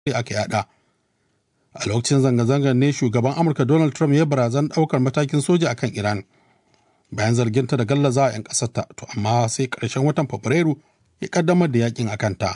aka yada a lokacin zanga-zangar ne shugaban amurka donald trump ya barazan daukar matakin soja akan iran bayan zarginta da gallaza a 'yan ƙasarta to amma sai ƙarshen watan fabrairu ya kaddamar da yakin a kanta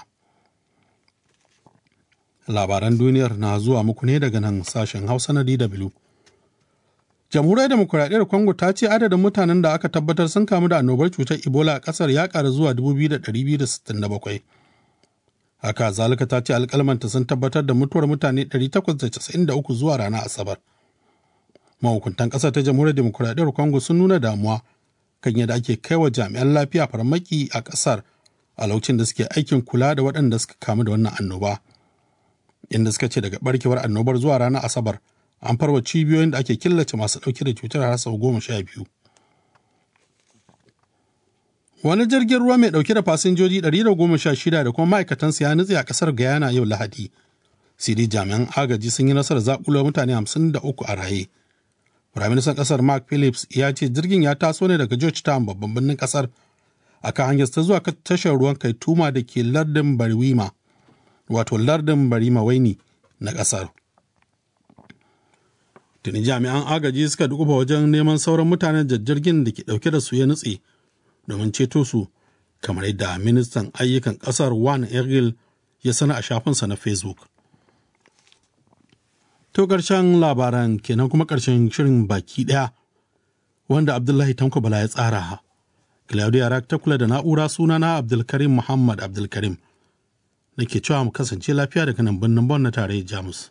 labaran duniyar na zuwa muku ne daga nan sashen hausa na dw jamhuriyar demokuraɗiyyar congo ta ce adadin mutanen da aka tabbatar sun kamu da annobar cutar ebola a ƙasar ya ƙara zuwa 2,267 haka zalika ta ce alƙalmanta sun tabbatar da mutuwar mutane 893 zuwa ranar asabar mahukuntan ƙasar ta jamhuriyar demokuraɗiyyar congo sun nuna damuwa kan yadda ake kai wa jami'an lafiya farmaki a ƙasar a lokacin da suke aikin kula da waɗanda suka kamu da wannan annoba inda suka ce daga barkewar annobar zuwa ranar asabar an farwa cibiyoyin da ake killace masu ɗauke da cutar har sau goma sha biyu wani jirgin ruwa mai ɗauke da fasinjoji 116 da kuma ma'aikatansa ya nutse a ƙasar guyana yau lahadi sai jami'an agaji sun yi nasarar zaƙulo mutane 53 a raye firaministan ƙasar mark phillips ya ce jirgin ya taso ne daga georgetown babban birnin ƙasar a kan hanyar ta zuwa tashar ruwan kaituma da ke lardin bariwima wato lardin barima waini na ƙasar tuni jami'an agaji suka dukufa wajen neman sauran mutanen da jirgin da ke ɗauke da su ya nutse domin ceto su kamar yadda ministan ayyukan ƙasar wan ergil ya sana a shafinsa na facebook to ƙarshen labaran kenan kuma ƙarshen shirin baki ɗaya wanda abdullahi tanko bala ya tsara claudia rak ta kula da na'ura sunana abdulkarim muhammad abdulkarim da ke cewa mu kasance lafiya daga nan birnin bon na tarayyar jamus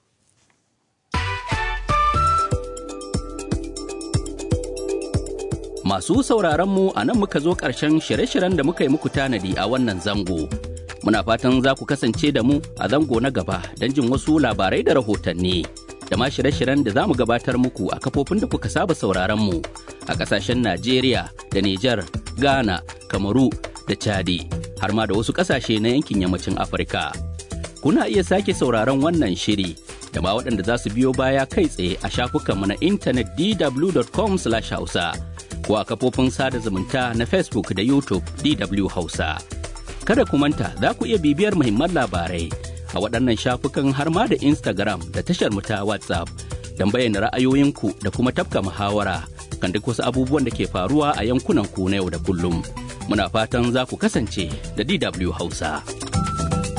Masu sauraron mu a nan muka zo ƙarshen shirye-shiryen da muka yi muku tanadi a wannan zango. Muna fatan za ku kasance da mu a zango na gaba don jin wasu labarai da rahotanni. Da ma shirye-shiryen da za mu gabatar muku a kafofin da kuka saba sauraron mu a ƙasashen Najeriya da Nijar, Ghana, Kamaru da Chadi, har ma da wasu ƙasashe na yankin yammacin Afirka. Kuna iya sake sauraron wannan shiri da ma waɗanda za su biyo baya kai tsaye a shafukanmu na intanet dw.com/hausa. ko a kafofin sada zumunta na Facebook da YouTube DW Hausa. Kada ku manta za ku iya bibiyar muhimman labarai a waɗannan shafukan har ma da Instagram da tashar mu ta WhatsApp don bayyana ra'ayoyinku da kuma tafka muhawara kan duk wasu abubuwan da ke faruwa a yankunan ku na yau da kullum. Muna fatan za ku kasance da DW Hausa.